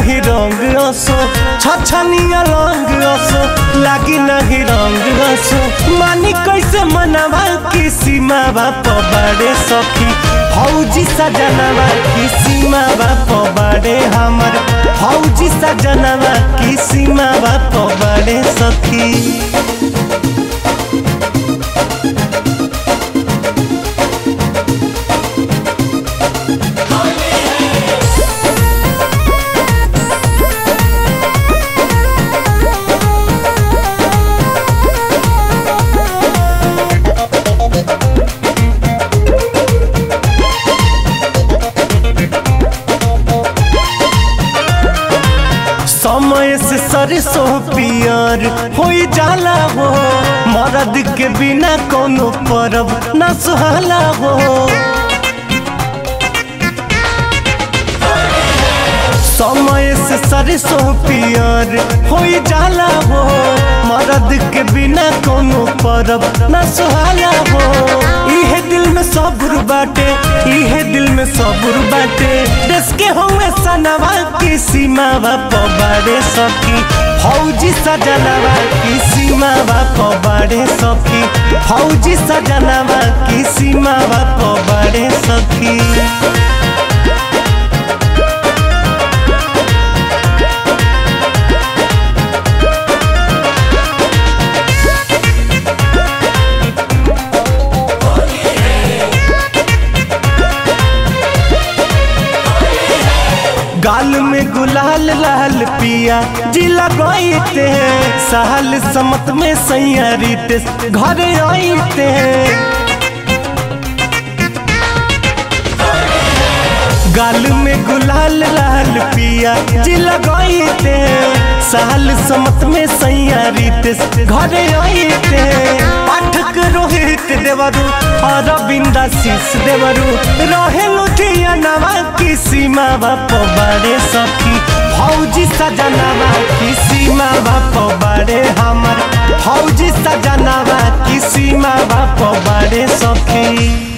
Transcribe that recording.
नहीं रंग असो छछनिया रंग असो लागी नहीं रंग असो मानी कैसे मनवा की सीमा बाप बड़े सखी फौजी सजनवा की सीमा बाप बड़े हमर फौजी सजनवा की सीमा बाप बड़े सखी समय से सरसो पियर हो जाला हो मरद के बिना कोनो परब न सुहाला हो समय से सरसो पियर हो जाला हो मरद के बिना कोनो परब न सुहाला हो इहे दिल में सबुर बाटे इहे दिल में सबुर बाटे देश के हुए सनवा की सीमा बाप बाड़े सखी फौजी सजनवा की सीमा बाप बाड़े सखी फौजी सजनवा की सीमा बाप बाड़े सखी गाल में गुलाल लाल पिया जिला गईते हैं सहल समत में सैया रीते घरे आईते हैं गाल में गुलाल लाल पिया जिला गईते हैं सहल समत में सैया रीते घरे आईते हैं पाठक रोहित देवरू और बिंदा शीश देवरू रहे लुधिया नवा की सीमा बाप बड़े सखी फौजी सजनवा की सीमा बाप बड़े हमर फौजी सजनवा की सीमा बाप बड़े सखी